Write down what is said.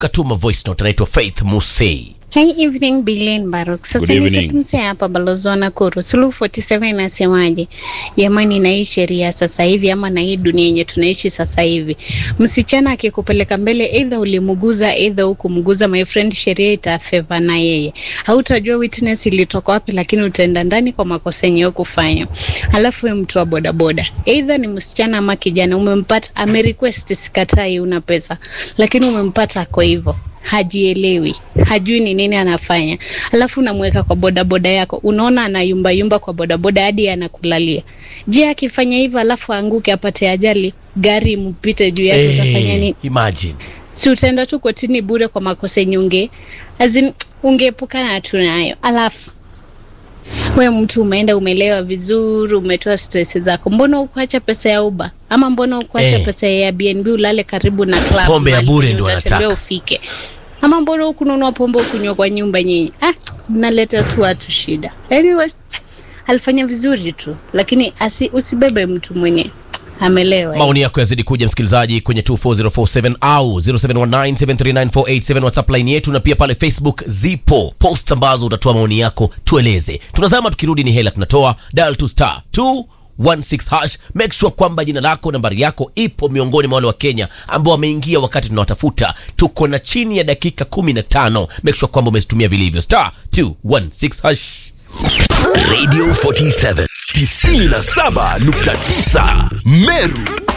katuma voice note anaitwa Faith Musei. Hi evening Billion Baruk. Sasa Good evening. nikitumse hapa balozi wa Nakuru. Suluhu 47 inasemaje? Jamani na hii sheria sasa hivi ama na hii dunia yenye tunaishi sasa hivi. Msichana akikupeleka mbele either ulimuguza either hukumguza my friend sheria itafeva na yeye. Hautajua witness ilitoka wapi lakini utaenda ndani kwa makosa yenye kufanya. Alafu wewe mtu wa bodaboda. Either ni msichana ama kijana umempata amerequest sikatai una pesa lakini umempata ako hivyo hajielewi, hajui ni nini anafanya, alafu unamweka kwa bodaboda yako, unaona anayumba yumba kwa bodaboda hadi anakulalia. Je, akifanya hivyo alafu aanguke apate ajali, gari mpite juu yake, utafanya nini? imagine. Si utaenda tu kotini bure kwa makosa yenye unge azin ungeepukana tu nayo. Alafu we mtu umeenda umelewa vizuri, umetoa stress zako, mbona ukuacha pesa ya Uber ama mbona ukuacha Eh. pesa ya Airbnb ulale karibu na club Pombe ya mahali bure penye ndo utatembea anataka. ufike ama mbona hukununua pombe ukunywa kwa nyumba nyinyi? Ah, mnaleta tu watu shida. Anyway, alifanya vizuri tu, lakini asi, usibebe mtu mwenye amelewa. Maoni yako yazidi kuja msikilizaji kwenye 24047 au 0719739487 WhatsApp line yetu, na pia pale Facebook zipo post ambazo utatoa maoni yako, tueleze. Tunazama, tukirudi ni hela tunatoa. Dial to star 216 hash, make sure kwamba jina lako, nambari yako ipo miongoni mwa wale wa Kenya ambao wameingia wakati tunawatafuta. Tuko na chini ya dakika 15, make sure kwamba umezitumia vilivyo. Star 216 hash. Radio 47 97.9 Meru